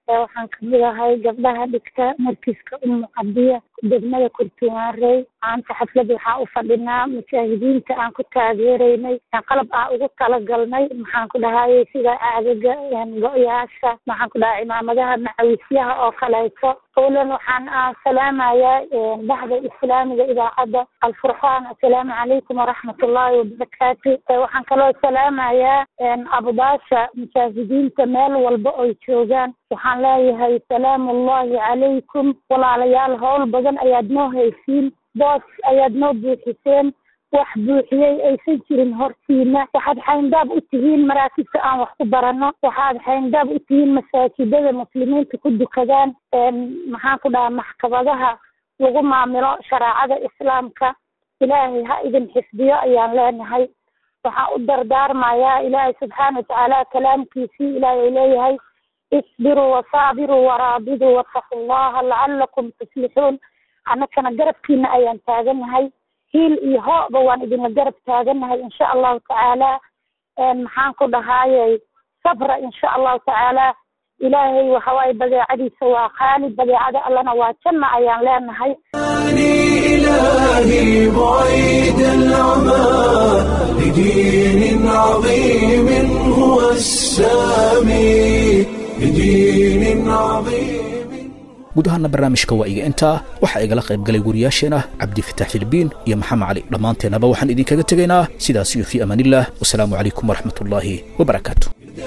Speaker 13: waxaan kamid ahay gabdhaha dhigta markiska umu cadiya degmada kurtumaarey maanta xaflada waxaa u fadhinaa mujaahidiinta aan ku taageeraynay qalab aan ugu talagalnay maxaan ku dhahayay sida aagaga go-yaasha maxaan ku dhahay cimaamadaha macawisyaha oo kaleeto owlan waxaan salaamayaa bahda islaamiga idaacadda alfurqaan assalaamu calaykum waraxmat ullaahi wabarakaatu waxaan kaloo salaamayaa abudaasha mujaahidiinta meel walba oy joogaan waxaan leeyahay salaamu ullahi calaykum walaalayaal howl badan ayaad noo haysiin boos ayaad noo buuxiseen wax buuxiyey aysan jirin hortiina waxaad xayndaab u tihiin maraakibta aan wax ku barano waxaad xayndaab u tihiin masaajidada muslimiinta ku dukadaan maxaan ku dhahaa maxkamadaha lagu maamilo shareecada islaamka ilaahay ha idin xifdiyo ayaan leenahay waxaan u dardaarmayaa ilaahay subxaana watacaala kalaamkiisii ilaahay leeyahay isbiruu wasaabiruu waraabiduu wattaqu llaha lacalakum tuflixuun annakana garabkiina ayaan taaganahay hiil iyo hooba waan idinla garab taaganahay insha allahu tacaala maxaan ku dhahayey sabra insha allahu tacaala ilaahay waxawaaye badeecadiisa waa qaali badeecada allana waa janna ayaan leenahay
Speaker 1: إلهي بعيد العمى لدين عظيم هو السامي لدين عظيم
Speaker 2: guud ahaana barnaamijka waa iga intaa waxaa igala qayb galay wariyaasheen ah cabdifatax filbiin iyo maxamed cali dhammaanteennaba waxaan idinkaga tegaynaa sidaas iyo fii amaanillaah wasalaamu calaykum waraxmat ullaahi wabarakaatu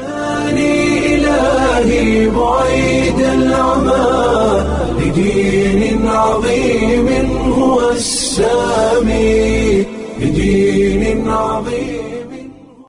Speaker 1: إلهي بعيد العمى لدين عظيم هو السامي